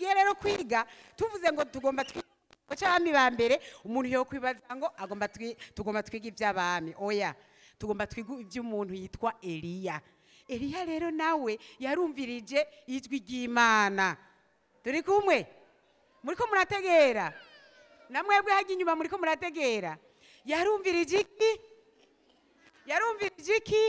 tugiye rero kwiga tuvuze ngo tugomba twiga cy'abami ba mbere umuntu yo kwibaza ngo agomba twi- tugomba twiga iby'abami oya tugomba twiga iby'umuntu yitwa eliya eliya rero nawe yarumvirije ijwi ry'imana turi kumwe muriko murategera namwebwe hajya inyuma muriko murategera yarumvirije iki yarumvirije iki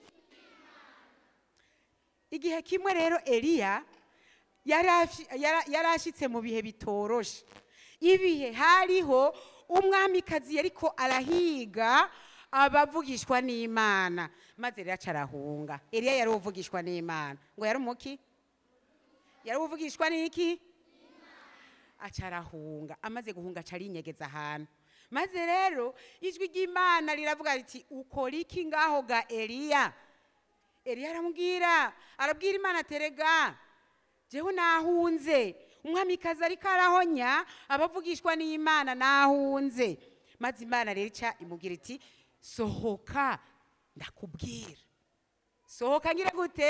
igihe kimwe rero eliya yari afi- yara- yari ashyitse mu bihe bitoroshe ibihe hariho umwamikazi yariko arahiga abavugishwa n'imana maze rero aca arahunga eliya yari uvugishwa n'imana ngo yari umuki yari uvugishwa n'iki aca arahunga amaze guhunga aca arinyegeza ahantu maze rero ijwi ry'imana riravuga riti ukora iki ngaho ga eliya eliya aramubwira arabwira imana terega jewe nahunze umwamikazi ariko arahonya abavugishwa n'imana nahunze maze imana rero ica imubwira iti sohoka ndakubwira sohoka ngire gute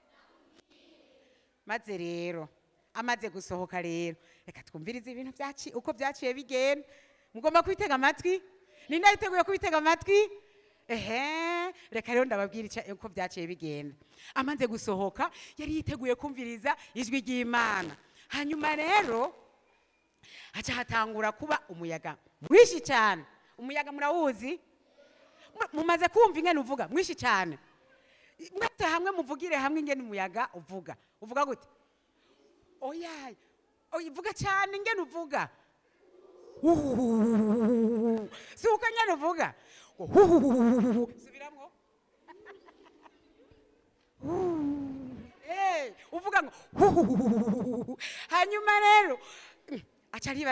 maze rero amaze gusohoka rero reka twumvirize ibintu byaci uko byaciye bigenda mugomba kubitega amatwi ninde yiteguye kubitega amatwi ehe reka rero ndababwira ica- uko byaciye bigenda amaze gusohoka yari yiteguye kumviriza ijwi ry'imana hanyuma rero haca hatangura kuba umuyaga mwinshi cyane umuyaga murawuzi Mu- mumaze kumva ingene uvuga mwinshi cyane mwese hamwe muvugire hamwe ingene umuyaga uvuga uvuga gute oya oya vuga cyane ingene uvuga si uko nyene uvuga subiramwo Eh, uvuga ngo hanyuma rero aca aribaza